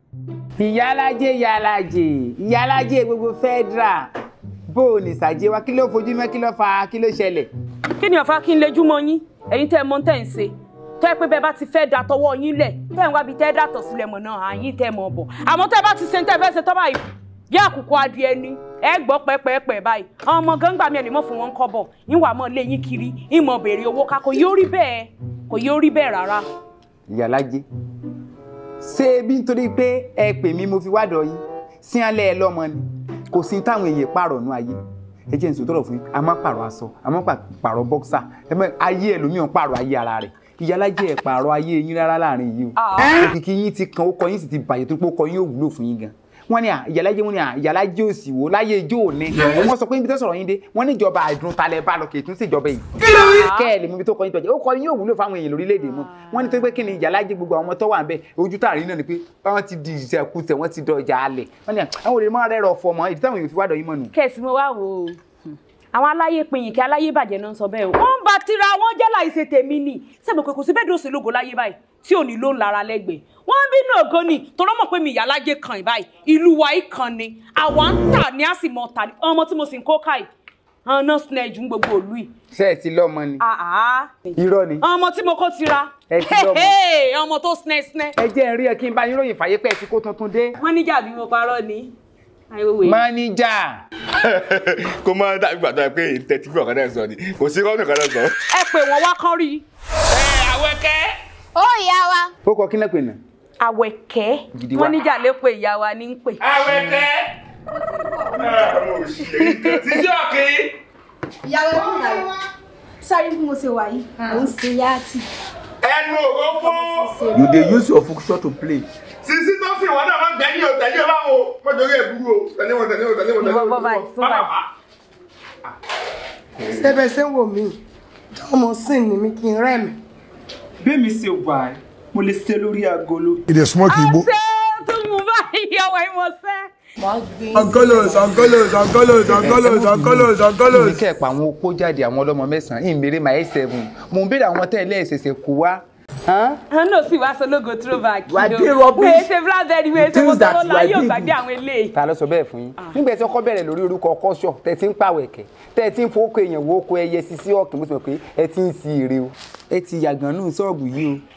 ìyálájé ìyálájé ìyálájé gbogbo federal bó o ní sàjẹ́ wa kí ló fojú mẹ́ kí ló fa kí ló ṣẹlẹ̀. kí ni ọ̀fà kí n lejú mọ́ yín ẹ̀yin tẹ́ ẹ mọ̀ tẹ́ ẹ ń ṣe tẹ́ ẹ pé bẹ́ẹ̀ bá ti fẹ́ da tọwọ́ yín lẹ̀ tẹ́ ẹ ń wá bí tẹ́ ẹ dàtọ̀ sílẹ̀ mọ̀ náà àyín tẹ́ ẹ mọ̀ bọ̀ àmọ́ tẹ́ ẹ bá ti ṣe tẹ́ ẹ fẹ́ ṣe tọ́ báyìí bí àkùkọ adìẹ ni ẹ gbọ́ pẹ́pẹ́pẹ́ báyìí àwọn ọmọ gángbà mi ẹ̀ lè mọ̀ fún wọn kọ́ bọ̀ ìwà mọ̀ lé yín kiri ìmọ̀ béèrè owó ká kò yóò rí bẹ́ẹ̀ kò yóò rí bẹ́ẹ̀ rárá. ìyálájé ṣé bí nítorí pé ẹ pè mí mo fi wádọ̀ yín sí alẹ́ ẹ lọ́mọ ni kò sí táwọn èèyàn pààrọ̀ nú ayé ẹ jẹ́ nsòtò ọ̀rọ̀ fún yín a máa pààrọ̀ aṣọ a máa pààrọ̀ bọ́ksà ẹ mọ ayé ẹlòmíràn pààrọ̀ ayé ara rẹ̀ ìyálájé ẹ pààrọ̀ ayé yín rárá láàrin yìí o òkìkí yín ti kan ó kọ yín sì ti bàjẹ́ tó pé ó kọ yín ò wúlò fún yín gan wọ́n ní ìyálájé wọ́n ní ìyálájé òsì wò láyé ijó òní wọ́n sọ pé níbi tó sọ̀rọ̀ yín dé wọ́n ní ìjọba àìdùn talẹ̀ bá lọ kì í tún sí ìjọba yìí kẹ́ ẹ̀ lè mú ibi tó kọ yín tọ́jú ó kọ yín ò wúlò fáwọn èèyàn lórílẹ̀‐èdè mọ́ wọ́n ní tó pé kí ni ìyálájé gbogbo àwọn ọmọ tó wà ń bẹ ojú tààrí náà ni pé wọ́n ti di ìṣẹ́kùsẹ̀ wọ́n ti dọjà alẹ̀ wọ́n ní àwọn olè máa rẹ́rọ̀ fọ mọ́ ìdí táwọn èèyàn fi wádọ̀ yín mọ́ nù. kẹ̀sì mo wá wò ó àwọn aláyé pinyìn kí aláyé bàjẹ́ náà ń sọ bẹ́ẹ̀ o wọ́n ń ba tira wọn jẹ́ láìṣe tèmi nì sẹ́mi pé kò sí bẹ́ẹ̀ dòsè lógo láyé báyìí tí ò ní ló ń lara lẹ́gbẹ̀ẹ́ wọ́n ń bínú ògo ni tọ́lọ́ mọ̀ pé mi ìyá alájẹ kan ìbáyìí ìlú wa yìí kan ni àwa ń tà ní àsìmọ̀ tà ní ọmọ tí mo sì ń kó káì ọ̀nà snẹ́jú gbogbo òlú yìí. ṣé ẹ ti lọ́mọ ni àá irọ́ ni ọmọ tí mo kó tira Ẹ ti lọ́mọ. ọmọ tó snẹ́ snẹ́. ẹ jẹ́ ń rí ẹ kí n bá yín ròyìn fàyè pé ẹ ti kó tuntun dé. wọ́n níjà bí mo parọ́ ni àìwòwè. máníjà kó máa dàbí gbàdúrà pé tẹ́tí fún ọ̀kadà sọ ni kò sí rọ́ọ̀nù ọ̀kadà sọ. ẹ pè wọ́n wá kán rí i. ó ìyá wa ó kọ kí náà pè náà. àwẹ̀kẹ́ Gidi wa. wọ́n níjà lè pe ìyá wa ní ń pè. Awẹ́kẹ́. àwọn òṣèré títí ọ̀kì. ìyàwó ẹ̀kú ìyàwó sáré bí mo ṣe wà yìí mò ń ṣe yáàtì ẹnu òrófó. You dey use your function to play. sisi tó sì wọn náà máa ń gbẹ́yìn o tẹ̀lé o báwo mo jòrò èbúrú o tẹ̀lé wọn tẹ̀lé wọn tẹ̀lé wọn tẹ̀lé Ìwọ wọn. bọ́ báyìí, sún báyìí. sẹ́bẹ̀ ṣe ń wò mí ọmọ sìn ni mi kí n rẹ́ mi. bẹ́ẹ̀mi ṣe wà ẹ́ mo lè ṣe lórí agolo. ìdè smoke igbo. ṣé tó mú báyìí ọwọ́ ìmọ̀ọ́sẹ́. angolos angolos angolos angolos angolos mi angolos. kẹ́ ẹ̀ pa àwọn opó jáde àwọn ọlọ́mọ mẹ́sàn-án ìmèrè máa ẹ̀ seven mò ń béèrè àwọn tẹ́lẹ̀ ẹ̀sẹ̀sẹ̀ kó wá. àwọn náà sì wá sọ lógo throwback. Wà á dé rubbish. wèé ṣe blackberry wèé ṣe Things mọ́tò that wọn you láyé are ògbàgbé doing. àwọn eléyìí. ta ló sọ bẹ́ẹ̀ fún yín nígbà tí ọkọ bẹ̀rẹ̀ lórí orúkọ kọ́ṣọ̀ tẹ̀ tí ń pàwẹ̀kẹ́ tẹ̀ tí ń fowókọ èèyàn wo oko ẹyẹ sisi ọ̀kìn mo ti mọ̀ pé ẹ ti ń si èrè o ẹ ti yàgàn nù ṣọ́ọ̀bù yìí o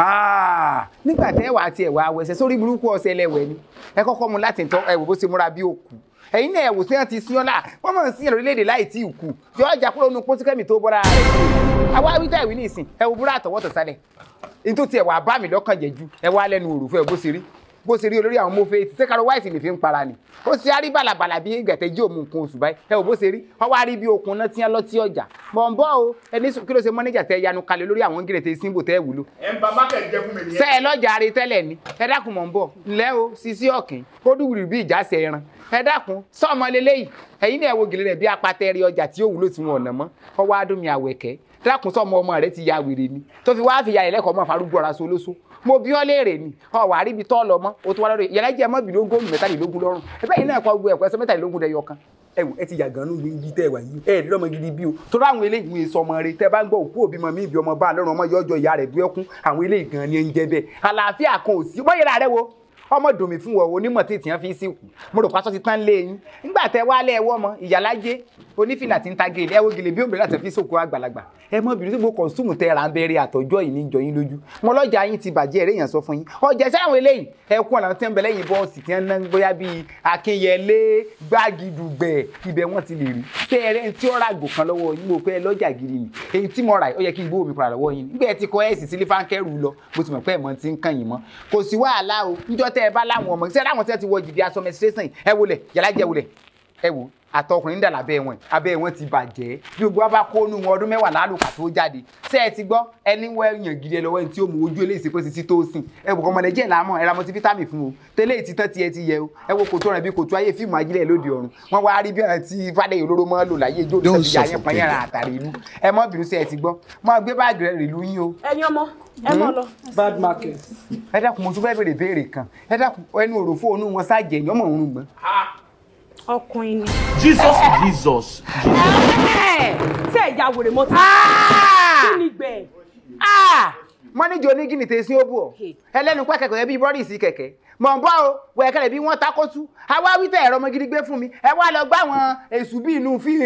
Ah, nígbà tẹ́ wàá tiẹ̀ wá wẹsẹ̀ sórí burúkú ọ̀sẹ̀ ẹlẹ́wẹ̀ ni ẹ kọ́kọ́ mu láti tọ́ ẹ wò bó ṣe múra bí òkú ẹ̀yin náà ẹ wò sí wọn ti sí ọ́nà wọ́n mọ̀ sí orílẹ̀-èdè láì tí ì kú yọ ọjà kúrò nínú pósíkẹ́mì tó bọ́ra rẹ̀ àwa wíjà ìwé ní ìsìn ẹ wò búrá àtọwọ́tọ̀ sálẹ̀ ètò tiẹ̀ wà bá mi lọ́kàn jẹ́ ju ẹ wá lẹ́nu òrùfẹ́ bó ṣe rí bó ṣe rí olórí àwọn mọ́fẹ́ ti sẹ́kàrọ̀ wáìsì lè fi ń para ni ó ṣe á rí bàlàbàlà bí gẹ̀tẹ́ jí òmu nǹkan oṣù báyìí ẹ wò bó ṣe rí wọ́n wá rí bí okun náà tí wọ́n lọ tí ọjà mọ̀ ń bọ́ o ẹni sùn kí ló ṣe mọ́nẹ́jà tẹ yanu kalẹ̀ lórí àwọn gírètè símbò tẹ́ wúlò ẹ ń ba mákẹ́ jẹ fún mi nìyẹn. sẹ́ ẹ lọ́jà rí tẹ́lẹ̀ ni ẹ dákun mọ̀ ń bọ̀ ńlẹ́ o sisi ọ̀kìn kó dùwùrì bí ìjà ṣe ẹran ẹ dákun sọ́ọ̀mọ lélẹ́yìí ẹ̀yin náà wo gèlè rẹ̀ bí apatẹ́rì ọjà tí ó wúlò tí wọn ọ̀nà mọ́ kọ́ wá dùn mí àwẹ̀kẹ́ dákun sọ́ọ̀mọ ọmọ rẹ ti ya wèrè ni tó fi wá fìyà ẹlẹ́kọ̀ọ́ mọ́ farúgbó ọ̀rá so lóso mo bí ọ léèrè ni ọ wà á ríbi tọ́ lọ mọ́ o tó wá lọ́dọ̀ yẹlẹ́ jẹ́ mọ́ bìló gómìnà mẹ́tàlélógún lọ́rùn ẹ bẹ́ẹ̀ náà kọ́ gbogbo ẹ̀kọ́ ẹsẹ̀ mẹ́tàlélógún dẹyọ kan ẹ wò ẹ ti yàgàn nù ibi tẹ́ ẹ wà yìí ẹ ẹ̀ lọ́mọ gidi bí o tó láwọn eléyìí ń sọ ọmọ rẹ tẹ́ bá ń gbọ́ òkú òbí mọ mí ìbí ọmọ bá lọ́rùn ọmọ yọjọ ìyá rẹ̀ bí ẹkún àwọn eléyìí gan ni ẹ ń jẹ bẹ́ẹ̀ àlàáfíà kan ò sí bọ́ yẹra rẹ wo ọmọ dùnmí fún wọn onímọ̀ tí ìtìyàn fi ń sìnkú mo rò pásọ ti tán lé yín nígbà tẹ wálé ẹwọ́ ọmọ ìyálájé onífìlà tí ń ta gèlè ẹwọ́ gèlè bí òmìnira àti fi sòkò àgbàlagbà ẹ mọ bìrì tí gbogbo kọ̀ǹsùmù tẹ ra ń bẹ̀rẹ̀ àtọ́jọ́ yìí níjọ yín lójú wọn lọ́jà yín ti bàjẹ́ eré yẹn sọ fún yín ọjà iṣẹ́ àwọn eléyìí ẹkún ọ̀nà tí ń bẹ lẹ́yìn bọ́ọ̀sì tí wọ́n ná bóyá bíi akínyẹlé gbágidùgbẹ̀ ibẹ̀ wọ́n ti lè rí tẹ ẹrẹ́ tí ó ra àgbò kan lọ́wọ́ yín mo pé ẹ lọ́jà gidi ni èyí tí mo rà ó yẹ kí n gbówó mi padà lọ́wọ́ yín nígbà ẹ ti kọ ẹ̀sì sílé fáńkẹ́rù lọ bó ti mọ̀ pé ẹ̀mọ́ ti ń kàn yín mọ́ kò sí wàhálà o níjọ́ tẹ́ ẹ bá láwọn ọmọ ṣẹ́ láwọn tí wọ́n ti wọ jìdí aṣọ mẹsírẹ́sìn ẹ wọlé yàrá jẹ́ wọlé ẹ wò àtọkùnrin dà lábẹ́ wọn abẹ́ wọn ti bàjẹ́ bí gbogbo wa bá kó nu wọn ọdún mẹ́wàá lálùkà tó jáde ṣé ẹ ti gbọ́ ẹni wọ ẹyàn gidi ẹ lọ́wọ́ ẹni tí ó mú ojú eléyìí sí pé títí tó sìn ẹ wò ọmọdé jẹ́ ìlàmọ̀ ẹ ra mọtí fítámì fún o tẹ́lẹ̀ tí tán tiẹ̀ ti yẹ o ẹ wo kòtò rẹ̀ bí kòtò ayé fíìmù ajílẹ̀ lóde ọ̀run wọ́n wá rí bí ọ̀nà tí fàdé olóró mọ́ lò láyé ijó Don't ìṣẹ́jú yà yẹn suffocate. pọ́nyẹ́ra àtàrí ìlú ẹ mọ́ bínú sí ẹ ti gbọ́ mọ́ gbé báàgì rẹ̀ rìlú yín o ẹ̀yin ọmọ ẹ mọ̀ lọ. bad market. ẹ dákun mo tún fẹ́ bèrè béèrè kan ẹ dákun ẹnu òròfó onú wọn sáàjẹ ẹ̀yìn ọmọ òun gbọ́n ọkùnrin ni. Jesus Jesus. tí ẹ ya wèrè mọ́tò. kí ni gbẹ̀? mọ́níjì onígìnì tẹ̀ sí ó bù ọ́ ẹlẹ́nu pẹ́ kẹ̀kẹ́ yẹn bí bọ́ọ̀dì sí kẹ̀kẹ́ mọ̀ ń bọ́ o wẹ̀kẹ́rẹ́ bí wọ́n takótú àwa wí tẹ̀ ẹ̀rọ ọmọ gidi gbé fún mi ẹ wá lọ gbá àwọn èṣù bí inú fi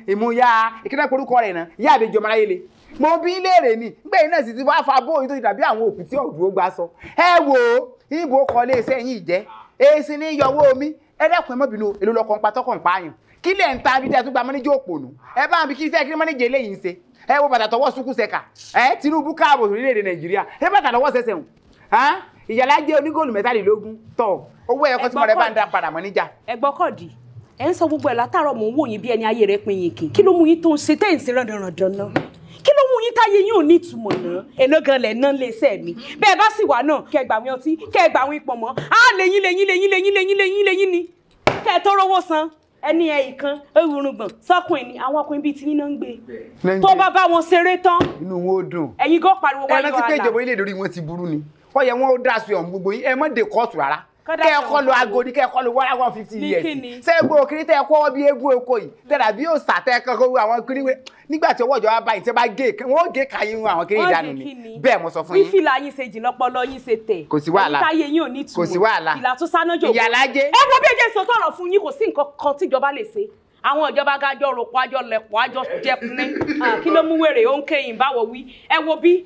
ìmúya ìkíná porúkọ rẹ̀ náà yá àbẹjọ mara yẹlẹ mo bí léèrè ni nígbà yìí náà sì ti wá fa bóyá tó ti dàbí àwọn òkú tí ọ̀dùn ó gbà sọ ẹ wò ó ibo kọ lé iṣẹ́ yìí jẹ́ èsì ní yọwọ́ omi ẹ dẹ́kun ẹ mọ́ bínú èlò lọ́kọ̀ ń pa tọkọ̀ ń pa àyàn kí lẹ̀ ń ta bí tẹ́ tún gba mọ́níjà òpònú ẹ bá mi kí iṣẹ́ kí mọ́níjà eléyìí ń ṣe ẹ wo bàtà tọwọ́ sukú sẹ́ka ẹ Tinubu káàbọ̀ orílẹ̀-èdè Nàìjíríà ẹ bàtà lọ́wọ́ sẹ́sẹ̀ hùn ìyàlá jẹ́ onígòlù mẹ́tàlélógún tọ̀ owó ẹ̀kọ́ tí mo rẹ̀ bá ń dá padà mọ́níjà. ẹ gbọ́ kọ̀dí ẹ ń sọ gbogbo ẹ̀ látàárọ̀ mò ń wò yín bí ẹni ayé rẹ̀ pin yín kì kí ló mú yín tó ń ṣe tẹ́yìn sí ràndànràndàn náà kí ló mú yín táyé yín ò ní ìtumọ̀ náà èló gan lẹ̀ ná lé iṣẹ́ mi bẹ́ẹ̀ bá sì wà náà kẹ́ ẹ gbà wín ọtí kẹ́ ẹ gbà wín pọ̀ mọ́ á lẹ́yìn lẹ́yìn lẹ́yìn lẹ́yìn lẹ́yìn lẹ́yìn lẹ́yìn ni kẹ́ ẹ tó rówó san ẹni ẹ ìkan ewúrúgbọ̀n sọkùnrin ni àwọn ọkùnrin bíi tiyín náà ń gbé tó bá bá wọn ṣeré tán inú wọn ó dùn ẹ̀yin gan pariwo ẹ wáyé rántí pé wàhálà ìjọba orílẹ̀-èdè orí wọn ti burú ni wọ́n yẹ wọ́n ó dá sí ọ̀hún gbogbo yín ẹ mọ́ de kóòtù rárá Kọ́ dá kẹ́ ẹ sí kọ́ ọ̀hún lọ gbogbo. agodi kẹ́ ẹ kọ́ lọ one one fifty Ní years kíni? sẹ́gbó òkiri tẹ́ ẹ kọ́ bí eégún eko yìí tẹ́lá bí yóò sà tẹ́ ẹ kọ́kọ́ wí àwọn kiri wé nígbà tí ọwọ́ ìjọba báyìí tẹ́ bá gé wọ́n ó gé kàyín wọn àwọn kiri Wọ́n ìdánù ṣe ni kí ni? bẹ́ẹ̀ mo sọ fún bí yín fìlà yín ṣe jìn lọ́pọlọ yín ṣe tẹ̀ Kò sí wàhálà. ẹ̀yin táyé yín ò ní ìtumọ̀ Kò sí wàhálà. ìlà tó sáná jò Ìyálájé. ẹ wo bí ẹjẹ sọ tọrọ fún yín kò sí nǹkan kan tíjọba lè ṣe àwọn ìjọba gájọ rògbò àjọ lẹ̀pọ̀ àjọ jẹkunlé kí ló mú wèrè ó ń kéyìn báwo wí ẹ wo bí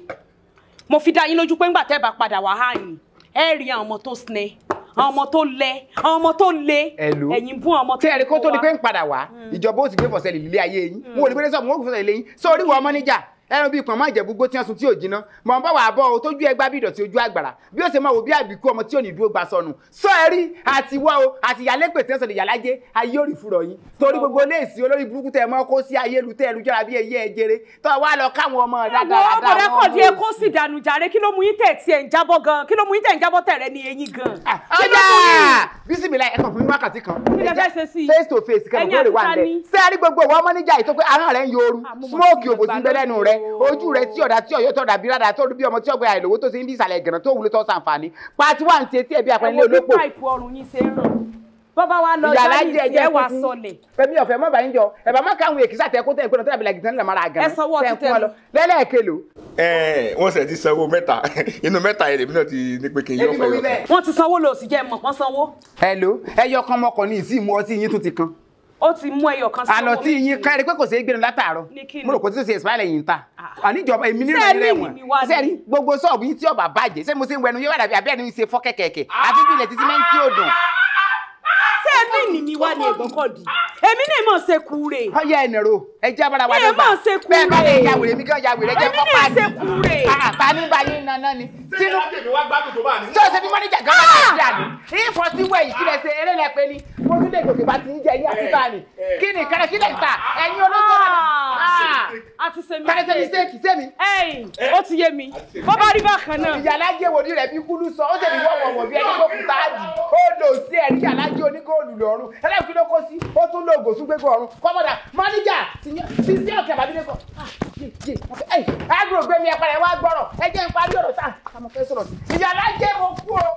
mo fi dá yín lójú pé ńgbà tẹ́ bá padà wá hàn ẹ rí àwọn ọmọ tó sinẹ àwọn ọmọ tó lẹ àwọn ọmọ tó le Hello. ẹ̀yin bú àwọn ọmọ tí ẹ̀rí kó tó di wá. pé ń padà wá ìjọba ó ti gbé fọ̀sẹ̀ lílé ayé yín wọn ò ní gbé sọ́ọ̀mù wọn kò fọ̀sẹ̀ lílé yín sórí wọ ọmọ níjà ẹran bíi pọ̀nmọ́ ìjẹ̀búgbó tí wọ́n sun tí ò jiná mọ̀ ń bá wà bọ́ o tójú ẹgbá bí ìdọ̀tí ojú àgbàrá bí ó ṣe máa wò bí àbíkú ọmọ tí ò ní dúró gba sọnù sọ ẹ rí àti wọ́ o àti ìyálépè tí wọ́n sọ̀rọ̀ ìyálájé ayé òrì fúrọ̀ yín torí gbogbo léèsì olórí burúkú tẹ mọ́ kó sí ayélujára ẹlújára bí ẹyẹ ẹjẹrẹ tó wá lọ káwọn ọmọ Ẹ̀wọ̀ dáadáa ọ̀bọ̀dẹ́ kọ̀ díẹ̀ kó sì dànù jàre kí ló mú yín tẹ̀ tí ẹ̀ ń jábọ́ gan kí ló mú yín tẹ̀ ń jábọ́ tẹ̀rẹ̀ ní eyín gan. Kí ló ọjà mú yín? bísímìlà ẹ̀kan fún mi wákàtí kan Kí lẹ fẹ́ ṣe sí i? face to face kẹ́mi Ẹ̀yin tó lè àti wà ta nílẹ̀ ni? sẹ́ẹ̀rí gbogbo ìwọ ọmọ níjà yìí tó pé ahọ́n rẹ̀ ń yooru Àmúmọ̀ smoke sí òbò sí ń bẹ lẹ́nu rẹ̀ ìgbàlódé o. ojú rẹ̀ tí ọ̀dà tí ọ̀yọ́ tọ̀dà bí rádà tó rí bí ọmọ tí ọgbẹ́ àìlówó tó ti ń bí ìsàlẹ̀ gẹ̀rẹ̀ tó wúlò tó sàǹfààní pati wà ní ti etí ẹ̀bí àpẹẹrẹ ẹ̀wọ̀n bí olóko páìpù ọrùn yín ṣe ń ràn bọ́bá wa lọ ìyàlá jáde jẹ sí ẹjẹ ẹ wà kúkú sọlẹ̀ fẹmi ọ̀fẹ́ mọ bàyín jọ ẹbà má káwọn èkìsà tẹ kó tẹ ìpinnu tó dàbí làgìtàn nílẹ̀ mara àgànà Ẹ sanwó ọtí tẹ fún wọn lọ tẹnu. lẹ́lẹ́kẹlò ẹ wọ́n ṣe ti sanwó mẹ́ta inú mẹ́ta yẹn lèmi náà ti ní pé kí n yọ ebi mo fẹ́ wí yọ. bẹ́ẹ̀. wọ́n ti sanwó lò sí jẹ́ mọ̀ kán sanwó hello ẹyọ kan mọkàn ní ìsì mú ọtí yín tún ti kan ó ti mú ẹyọ kan sanwó àná tí méjì. yín kárí pé kò sí gbẹnu látàárọ̀ Ní kí ni? mo rò kó tí tó ṣe ìsìláìlẹ yìí ń ta Ah. àníjọba èmi nínú Ṣé ìrẹ ẹ̀mí wọn mi wá ni? sẹẹrí gbogbo ṣọ́ọ̀bù yín tí ọba bàjẹ́ ṣé mo ṣe ń wẹnu yóò wà dàbí abẹ́ẹ̀ ni ń ṣe fọ́ kẹ̀kẹ̀kẹ̀ àfi bí ilẹ̀ títí mẹ́rin tí ò dùn. ṣé ẹbí ni mi wá ní ẹ̀gbọ́n kọ̀ di èmi náà mọ̀ ṣe kúre ọyẹ ẹnìrò ẹjẹ abára wa Ẹ dọ́gba máa ṣe kúrè. bẹ́ẹ̀ bá lè ya wèrè mi kàn ya wèrè jẹ Èmi kọ́ náà pàdé ṣe kúrè. àtà nígbà yín nana ni ṣé tínú ìyá tèmi wá gbádùn tó bá ní. tí o ṣe bí mọ́níjà gan bá ti àná ìfọ̀ sí wẹ̀yìn kí lẹ ṣe eré lẹ pé ni mo tún lè gòkè bá ti ń jẹ yín àti bá ní kí ni kẹrẹ kí lẹ ta ẹ̀yin olóṣèlú a ti ṣe kẹrẹ ṣe mistake sẹ́mi ẹ̀yìn ó ti yé mi bó bá rí bákan náà ìyàlájẹ wo ni rẹ bí kúlú sọ ó sì ní wọ́wọ́wọ́ bí ẹni gbókùn táàdì ó lò sí ẹ̀rí ìyàlájẹ onígóòlù lọ́rùn ẹlẹ́kùn ló kó sí ó tún lo ògò tún gbégbó ọ̀run kọ́mọ́dà mọ́níjà ti sí sí ọ̀kẹ́ àbábílẹ̀ kọ́ agro gbé mi ẹ̀pẹ̀rẹ̀ wá gbọ́rọ̀ ẹ jẹ́ n parí ọ̀rọ̀ tá àmọ́ fẹ́ sọ̀rọ̀ sí ìyàlájẹ mo kú o